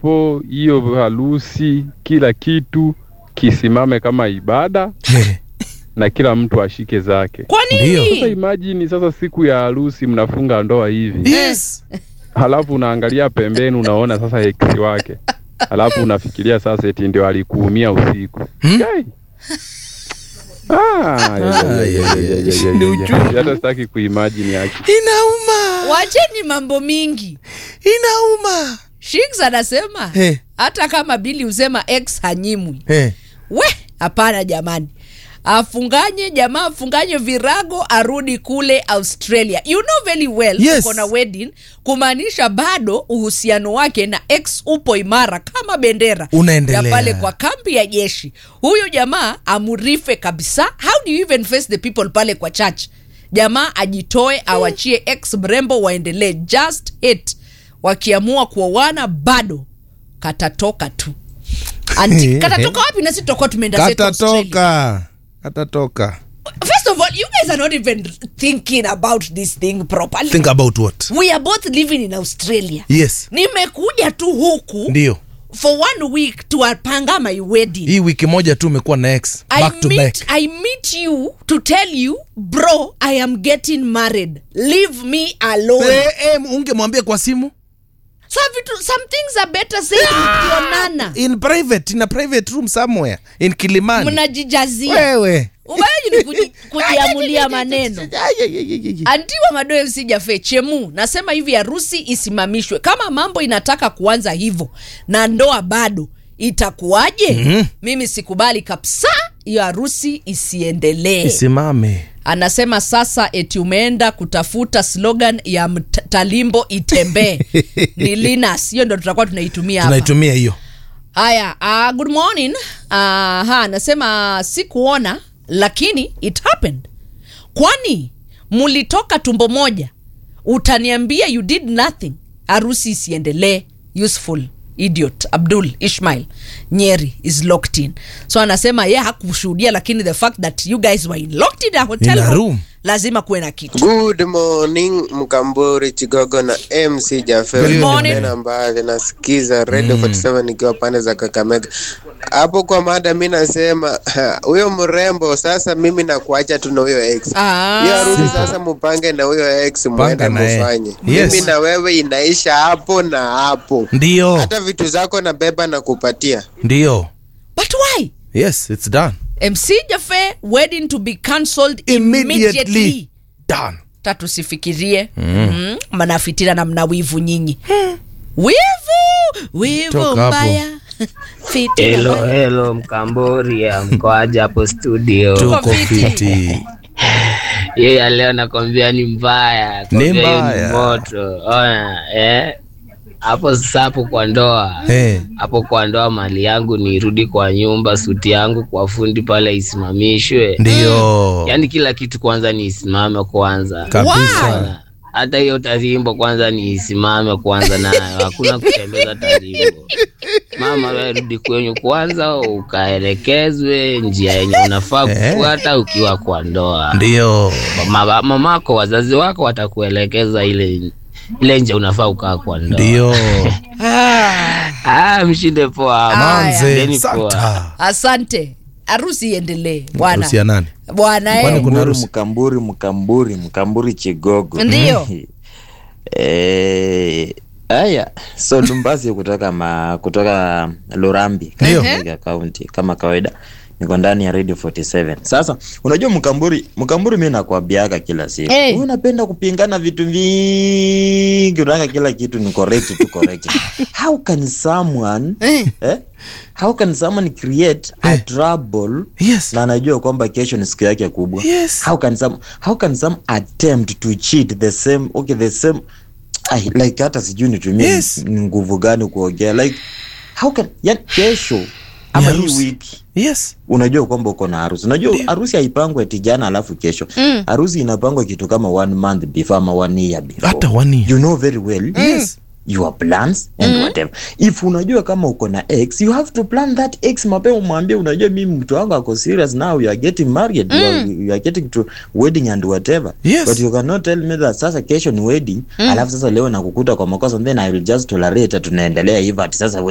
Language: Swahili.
hapo, hiyo harusi, kila kitu kisimame kama ibada Eh, na kila mtu ashike zake. Kwa Ndio. Sasa nini? imagine sasa siku ya harusi mnafunga ndoa hivi, yes. halafu unaangalia pembeni unaona sasa ex wake, halafu unafikiria sasa eti ndio alikuumia usiku. Hmm? Yai. Ah, ya, ya, ya, ya, ya, ya, ya, Ni ya. uchungu. Hata sitaki kuimagine yake. Inauma, Wacheni mambo mingi. inauma. Shiks anasema Eh. hata kama Bili husema ex hanyimwi. Eh, We, hapana jamani. Afunganye jamaa afunganye virago arudi kule Australia. You know very well Yes. uko na wedding kumaanisha bado uhusiano wake na ex upo imara kama bendera Unaendelea. ya pale kwa kambi ya jeshi. Huyu jamaa amurife kabisa. How do you even face the people pale kwa church? Jamaa ajitoe awachie ex mrembo waendelee just hit. Wakiamua kuoana bado katatoka tu. Anti, katatoka wapi na sisi tutakuwa tumeenda zetu Australia. katatoka, katatoka. First of all, you guys are not even thinking about this thing properly. Think about what? We are both living in Australia. Yes, Nimekuja tu huku ndio. for one week to apanga my wedding. Hii wiki moja tu umekuwa na ex I back to meet, back. I meet you to tell you, bro, I am getting married. Leave me alone. Eh, eh, ungemwambia kwa simu So vitu, some things are better said mkionana. in private in a private room somewhere in Kilimani. Mnajijazia. Wewe Ubaji ni kuji- kujiamulia maneno. Anti wa Madoe sijafe chemu, nasema hivi harusi isimamishwe. Kama mambo inataka kuanza hivyo na ndoa bado itakuwaje? Mhm. Mimi sikubali kabisa hiyo harusi isiendelee. isimame. Anasema sasa eti umeenda kutafuta slogan ya Mt- Talimbo itembee ni Linus, hiyo ndo tutakuwa tunaitumia hapa. Tunaitumia hiyo. Haya, uh, good morning. Uh, ha, anasema sikuona lakini it happened. Kwani mulitoka tumbo moja? Utaniambia you did nothing. Harusi isiendelee. Useful idiot Abdul Ishmail Nyeri is locked in. So anasema ye hakushuhudia, lakini the fact that you guys were in locked in a hotel In a room. lazima kuwe na kitu. Good morning Mkamburi Chigogo na MC Jaffe. Good morning. Tena mbali nasikiza Radio 47 nikiwa pande za Kakamega. Hapo kwa mada mi nasema huyo mrembo sasa mimi nakuacha tu na huyo ex. Ah. Hiyo harusi sasa mupange na huyo ex mwende Panga naye. mufanye. Yes. Mimi na wewe inaisha hapo na hapo. Ndio, Hata vitu zako na beba na kupatia. ndio. But why? Yes, it's done. MC Jaffe wedding to be cancelled Immediately. immediately. Done. ta tusifikirie mm. mnafitina na mna wivu nyinyi wivu wivu Toka hapo. mbaya fitina Hello, mbaya. hello Mkamboria, mkoaje hapo studio? Tuko Tuko fiti. fiti. Yeye ya leo nakwambia ni mbaya, Ni kwambia hiyo mbaya. ni moto. Ona, eh? Hapo sasa hapo kwa ndoa. Eh. Hapo kwa ndoa mali yangu nirudi kwa nyumba, suti yangu kwa fundi pale isimamishwe. Ndio. Yaani kila kitu kwanza ni isimame kwanza. Kabisa. Ona, Hata hiyo tarimbo kwanza ni isimame kwanza nayo, hakuna kutembeza tarimbo. Mama wewe rudi kwenyu kwanza, ukaelekezwe njia yenye unafaa Eh. kufuata ukiwa kwa ndoa. Ndio. Mama, mamako wazazi wako watakuelekeza ile ile nje unafaa ukaa kwa ndoa. Ndio. Ah, mshinde poa. Manze, Ndeni poa. santa. asante harusi iendelee bwana Harusi ya nani? bwana Kwani eh. kuna Mkamburi, harusi? mkamburi mkamburi mkamburi chigogo Ndiyo. Eh, haya so lumbasi kutoka ma, kutoka lurambi Ndiyo. Kakamega kaunti kama kawaida niko ndani ya radio 47 sasa unajua mkamburi mkamburi mi nakwambiaga kila siku Eh. Wewe unapenda kupingana vitu vingi unataka kila kitu ni correct tu correct how can someone Eh. eh? how can someone create a trouble Yes. na anajua kwamba kesho ni siku yake kubwa Yes. how can some how can some attempt to cheat the same okay the same Ay, like hata sijui nitumie Yes. ni nguvu gani kuongea like how can yani kesho ama hii harusi. wiki Yes. unajua kwamba uko na harusi unajua harusi haipangwi ati jana alafu kesho harusi inapangwa kitu kama one month before ama one year before Hata one year. you know very well Yes. your plans and whatever if unajua kama uko na ex you have to plan that ex mapema umwambie unajua mimi mtu wangu ako serious now you are getting married you, are, you are getting to wedding and whatever Yes. but you cannot tell me that sasa kesho ni wedding alafu sasa leo nakukuta kwa makosa then i will just tolerate tunaendelea hivyo ati sasa